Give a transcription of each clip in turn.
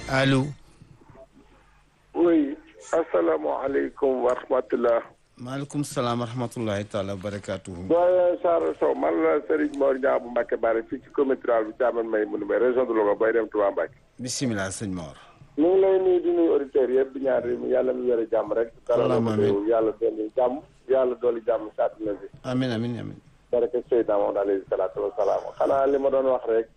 allo. oui asalaamaaleykum wa rahmatulah. maaleykum salaam wa rahmatulahi taala wa barakaatuhu. doyen Saara Sow man la Serigne Mor Niang bu Mbacke Bari fii ci commune rurale bu Thiamène may mu numé région de Louga bay dem Touba Mbacke. bisimilah sëñ Mor. ñu ngi lay nuyu di nuyu auditeurs yëpp di ñaan réew mi yàlla mu yore jàmm rek. allahumma amiin yàlla dolli jàmm yàlla dolli jàmm si àdduna bi. amiin amiin amiin. barke Seydina Muhammad alayhi salaatu wa salaam xanaa li ma doon wax rek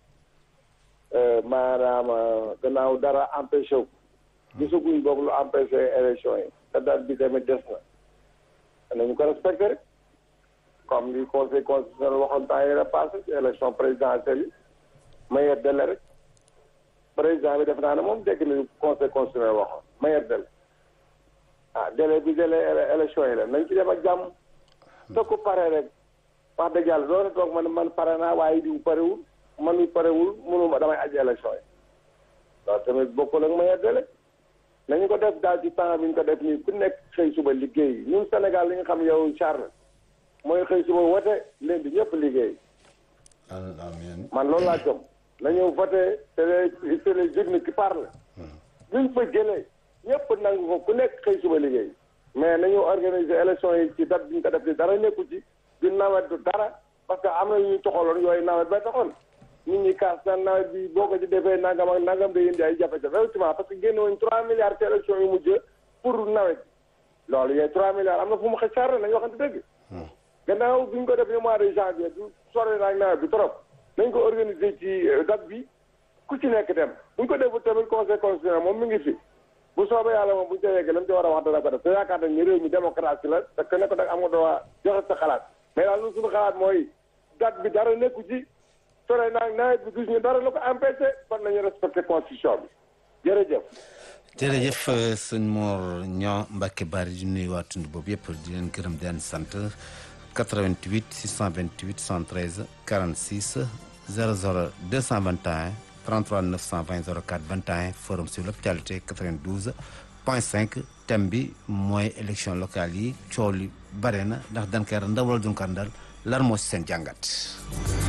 maanaam gannaaw dara empêché wu. gisaguñ boog lu empêché élection yi. te date bi tamit des na. nañu ko respecté rek comme li conseil constitutionnel waxoon temps yii passé ci élection présidentielle yi meilleur délai rek président bi def naa ne moom dégg nañu conseil constitutionnel waxoon meilleur délai ah délai bi délai élection yi la nañ ci dem ak jàmm te ku pare rek wax dëgg yàlla doona toog man man pare naa waaye diw parewul man mi parewul mënuma damay aji élection yi loolu tamit bokkul ak meilleur délai nañu ko def daal ci temps bi ñu ko def nii ku nekk xëy suba liggéey ñun Sénégal li nga xam yow Charles mooy xëy suba wote leen di ñëpp liggéey. amiin. man loolu laa gëm nañu voté c'est les c'est les urnes qui parlent. luñ fa jëlee ñëpp nangu ko ku nekk xëy suba liggéey. mais nañu organiser élection yi ci date bi ñu ko def nii dara nekku ci du nawet du dara parce que am na ñu toxaloon yooyu nawet ba taxoon. nit ñi kaas naan nawet bi boo ko ci defee nangam ak nangam day indi ay jafe-jafe effectivement parce que génne woon trois milliards ci élection yu mujj pour nawet bi loolu yooyu trois milliards am na fu mu xëy charre nañu waxante dëgg gannaaw bi ñu ko defee mois de janvier du sore naag nawet bi trop nañ ko organiser ci date bi ku ci nekk dem bu ñu ko deful tamit conseil constitutionnel moom mi ngi fi bu soobee yàlla moom bu ñu ca yeggee la mu ci war a wax dana ko def te yaakaar nañ ni réew mi démocratie la te ku nekk nag am nga droit joxe sa xalaat mais daal lu suñu xalaat mooy date bi dara nekku ci sore naag nawet bi gis ñu dara la ko empêché kon nañu respecté constitution bi jërëjëf jërëjëf sëñ Mor Niang Mbacke Bari di nuyu waa tund boobu yëpp di leen gërëm di leen sant 88 628 113 46 00 221 33 920 04 21 forum sur l'actualité 92 point 5 thème bi mooy élection locale yi coow li bare na ndax dañ koy ndawal duñ ko ndal lan moo si seen jàngat.